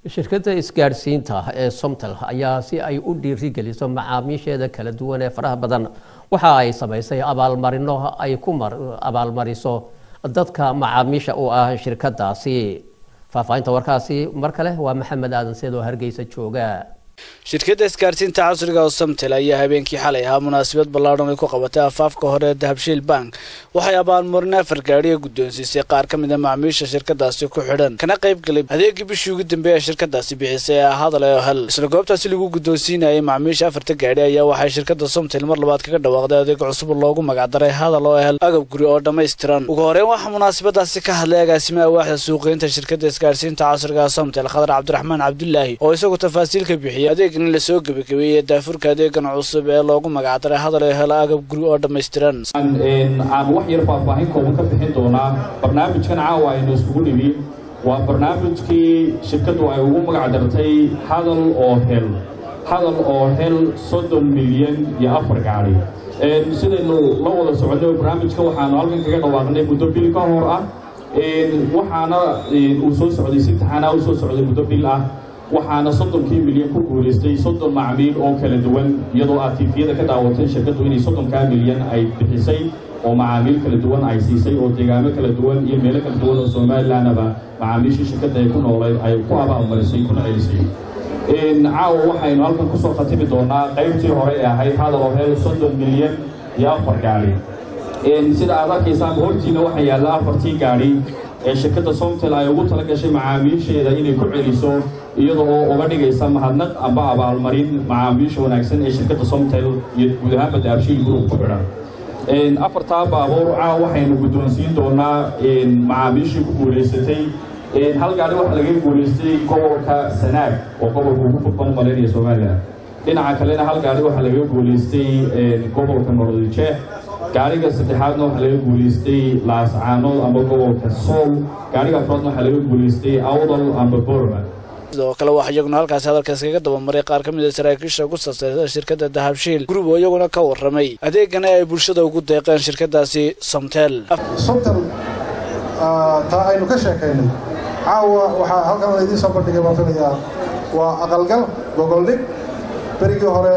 shirkadda isgaadhsiinta ee somtel ayaa si ay u dhiirigeliso macaamiisheeda kala duwan ee faraha badan waxa ay samaysay abaalmarino ay ku abaalmariso dadka macaamiisha u ah shirkadaasi faahfaahinta warkaasi mar kale waa maxamed aadan seed oo hargeysa jooga shirkadda isgaarsiinta casriga oo samtel ayaa habeenkii xalay ahaa munaasabad ballaadhan ay ku qabatay afaafka hore ee dahabshiil bank waxay abaalmarin afar gaadhiga guddoonsiisay qaar ka mid a macaamiisha shirkadaasi ku xidhan kana qayb galay adeegii bishii ugu dambeeya shirkadaasi bixisay ee hadal ee hel isla goobtaasi lagu guddoonsiinayay macaamiisha afarta gaadhi ayaa waxay shirkadda somtel mar labaad kaga dhawaaqday adeeg cusub loogu magacdaray hadal oo hel agab guri oo dhammaystiran ugu horeyn waxaa munaasabadaasi ka hadlay agaasimaha waaxda suuqeynta shirkadda isgaarsiinta casriga somtel khadar cabdiraxmaan cabdulaahi oo isagu tafaasiil ka bixiyay adeegan in lasoo gebagabeeyey daafurka adeegan cusub ee loogu magacdaray hadal ee hela agab guri oo dhammaystiran aan wax yar faahfaahin kooban ka bixin doonaa barnaamijkan caawa aynu iskugu dhibi waa barnaamijkii shirkaddu ay ugu magacdartay hadal oo hel hadal oo hel soddon milyan iyo afar gaadhi sidaynu la wada soconay barnaamijka waxaanu halkan kaga dhawaaqnay muddo bil ka hor ah waxaana uu soo socday si taxanaa u soo socday muddo bil ah waxaana soddonkii milyan ku guulaystay soddon macmiil oo kala duwan iyadoo aad tiifiyada ka daawatay shirkaddu inay soddonkaa milyan ay bixisay oo macaamiil kala duwan ay siisay oo deegaamo kala duwan iyo meelo kala duwan oo somalilanaba macaamiishii shirkadda ay ku noolay ay ku abaalmarisay kuna celisay caawa waxaynu halkan kusoo khatimi doonaa qaybtii hore ee ahayd hadal oo hel soddon milyan iyo afar gaadhi sida aad arkaysaan hortiina waxaa yaalla afartii gaadhi ee shirkadda somtel ay ugu tala gashay macaamiisheeda inay ku celiso iyada oo uga dhigaysa mahadnaq amba abaalmarin macaamiisha wanaagsan ee shirkadda somtel iyo guud ahaanba daabshiil group ku xidhan afartaa baabuur caawa waxaynu guddoonsiin doonaa macaamiishii ku guulaysatay hal gaadhi waxaa laga guulaystay gobolka sanaag oo gobolka ugu fudban malaynaya somalilan dhinaca kalena hal gaadhi waxaa laga guulaystay gobolka nordijeex gaadhiga saddexaadna waxaa laga guulaystay laascaanood amba gobolka sool gaadhiga afraadna waxaa laga guulaystay awdal amba borma sidoo kale waxaa iyaguna halkaasi hadalkaas kaga dabamaray qaar ka mid a saraakiisha ugu sarsaysa shirkadda dahabshiil gurub oo iyaguna ka warramay adeegana ay bulshada ugu deeqeen shirkadaasi somtel somtel taa aynu ka sheekaynay caawa waxaa halkan laydiin soo bandhigay baan filayaa waa aqalgal gogoldhig berigii hore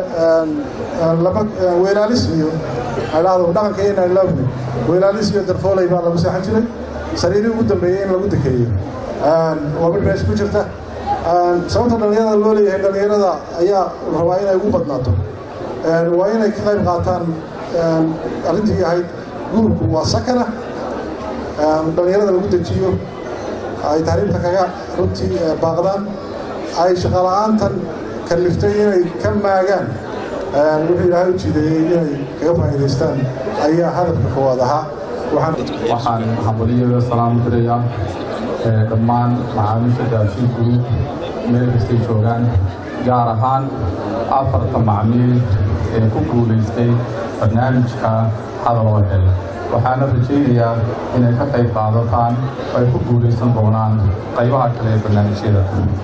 weelaalis iyo adhahdo dhaqanka inaan laabni weelaalis iyo darfooley baa lagu seexan jiray sariirii ugu dambeeyey in lagu dekeeyo waa mid meesha ku jirta sababta dhallinyarada loo leeyahay dhallinyarada ayaa rabaa inay ugu badnaato waa inay ka qayb qaataan arrintii ahayd guurku waa sakana dhallinyarada lagu dejiyo ay tahriibta kaga runtii baaqdaan ay shaqola'aantan kalliftay inay ka maagaan wuxuu ilaahay u jiideeyey inay kaga faa'iidaystaan ayaa hadafka koowaad ahaa waxaan xambaliyo salaam dirayaa dhammaan macaamiisha daabshiil group meel kastay joogaan gaar ahaan afarta macmiil ee ku guulaystay barnaamijka hadal oo hel waxaana rajaynayaa inay ka qayb qaadataan ay ku guulaysan doonaan qaybaha kale ee barnaamijyada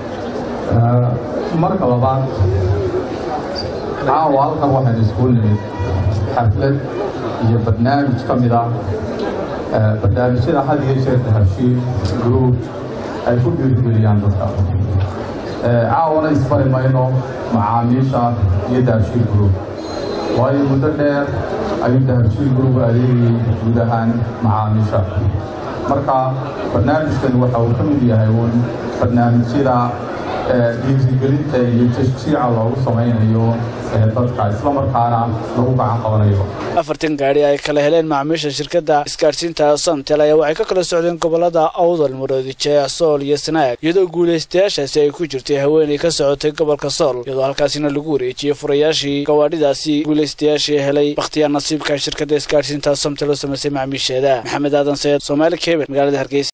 marka labaad caawa halkan waxaynu iskuul nimid xaflad iyo barnaamij ka mid ah barnaamijyada had iyo jeer dahabshiil group ay ku dhiirigeliyaan dadka caawana isbari mayno macaamiisha iyo dahabshiil group waayo muddo dheer ayuu dahabshiil group adeegayay guud ahaan macaamiisha marka barnaamijkan waxa uu ka mid yahay uun barnaamijyada dhiirigelinta iyo tashjiica loogu samaynayo dadka islamarkaana lagu gacan qabanayo afartan gaadhi ay kala heleen macaamiisha shirkadda isgaadhsiinta somtel ayaa waxay ka kala socdeen gobolada awdal muroodijeex sool iyo sanaag iyadoo guulaystayaashaasi ay ku jirtay haweenay ka socotay gobolka sool iyadoo halkaasina lagu wareejiyey furayaashii gawaadhidaasi guulaystayaashii helay bakhtiyaa nasiibka shirkadda isgaadhsiinta somtel oo samaysay macaamiisheeda maxamed aadan sayed soomaali kebel magaalada hargeysa